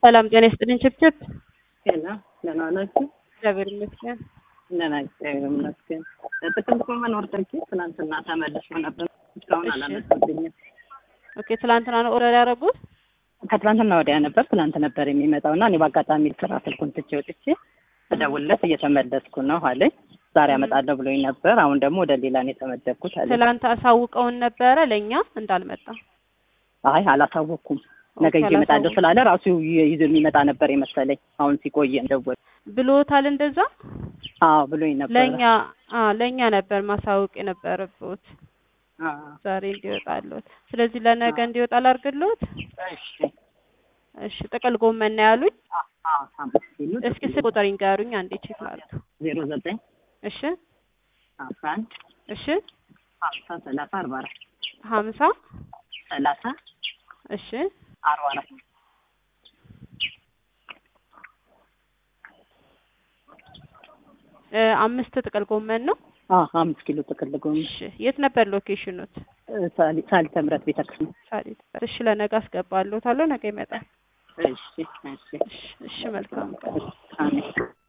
ሰላም ጤና ይስጥልኝ። ችብችብ ገና ደህና ናችሁ? እግዚአብሔር ይመስገን። ደህና እግዚአብሔር ይመስገን። ጥቅምት ጎመን ወርደርኪ ትናንትና ተመልሶ ነበር። እስካሁን እሺ። አላመጡልኝም። ኦኬ ትላንትና ነው ኦርደር ያደረጉት? ከትላንትና ወዲያ ነበር ትላንት ነበር የሚመጣው እና እኔ በአጋጣሚ ስራ ስልኩን ትቼ ወጥቼ እደውልለት እየተመለስኩ ነው አለኝ። ዛሬ አመጣለሁ ብሎኝ ነበር። አሁን ደግሞ ወደ ሌላ ነው የተመደብኩት አለኝ። ትላንት አሳውቀውን ነበረ ለእኛ እንዳልመጣ። አይ አላሳወቅኩም። ነገ ኦኬ፣ ይዤ እመጣለሁ አላሳወቅኩም። ስላለ ራሱ ይ- ይዞ የሚመጣ ነበር የመሰለኝ። አሁን ሲቆየ እንደወል ብሎታል እንደዛ? አዎ ብሎኝ ነበር። ለእኛ አ ለእኛ ነበር ማሳወቅ የነበረበት አዎ። ዛሬ እንዲወጣለት። ስለዚህ ለነገ አዎ። እንዲወጣ ላድርግልዎት? እሺ። እሺ ጥቅል ጎመን ነው ያሉኝ። አዎ አምስት ኪሎ እስኪ ስልክ ቁጥር ይንገሩኝ አንዴ ቼክ ላድርግ። ዜሮ ዘጠኝ እሺ አስራ አንድ እሺ ሀምሳ ሰላሳ አርባ አራት ሀምሳ ሰላሳ እሺ አርባ አራት እ አምስት ጥቅል ጎመን ነው። አዎ አምስት ኪሎ ጥቅል ጎመን እሺ የት ነበር ሎኬሽኑት? ሳሊ- ሳሊተ ምሕረት ቤተክርስቲያን። ሳሊት። እሺ ለነገ አስገባለታለሁ። ነገ ይመጣል። እሺ እሺ እሺ እሺ መልካም አሜን